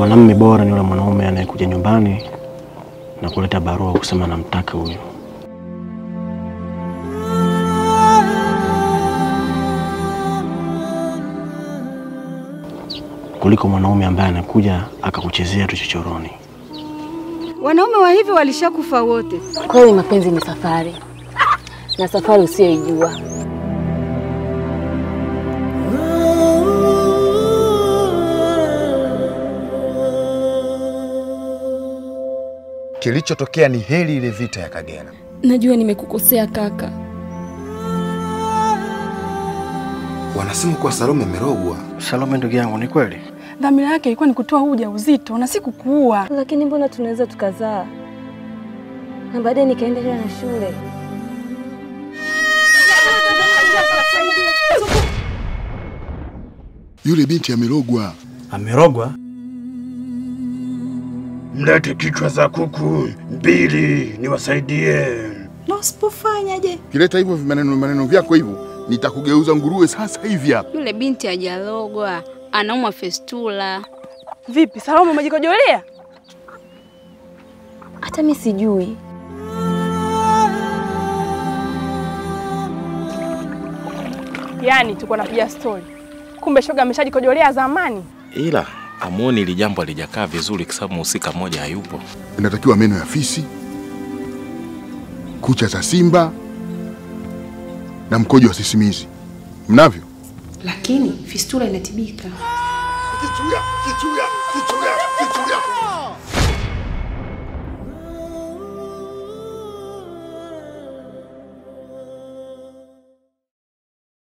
mwanamume bora ni yule mwanaume anayekuja nyumbani na kuleta barua kusema namtaka huyu. kuliko mwanaume ambaye anakuja akakuchezea tu chochoroni. Wanaume wa hivi walishakufa wote. Kweli mapenzi ni safari, na safari usiyoijua. Kilichotokea ni heri ile vita ya Kagera. Najua nimekukosea kaka. Wanasema kuwa Salome amerogwa. Salome ndugu yangu, ni kweli? Dhamira yake ilikuwa ni kutoa huu ujauzito na si kukuua. Lakini mbona tunaweza tukazaa na baadaye nikaendelea na shule? Yule binti amerogwa. Amerogwa? Mlete kichwa za kuku mbili niwasaidie. Na usipofanyaje? Kileta hivyo maneno maneno vyako hivyo, nitakugeuza nguruwe sasa hivi hapa. Yule binti hajalogwa, anaumwa festula. Vipi, Salome umejikojolea? Hata mi sijui. Yaani tuko napiga stori, kumbe shoga ameshajikojolea zamani. ila amuoni ili jambo alijakaa vizuri, kwa sababu mhusika mmoja hayupo. Inatakiwa meno ya fisi, kucha za simba na mkojo wa sisimizi. Mnavyo? Lakini fistula inatibika. Kichuya, kichuya.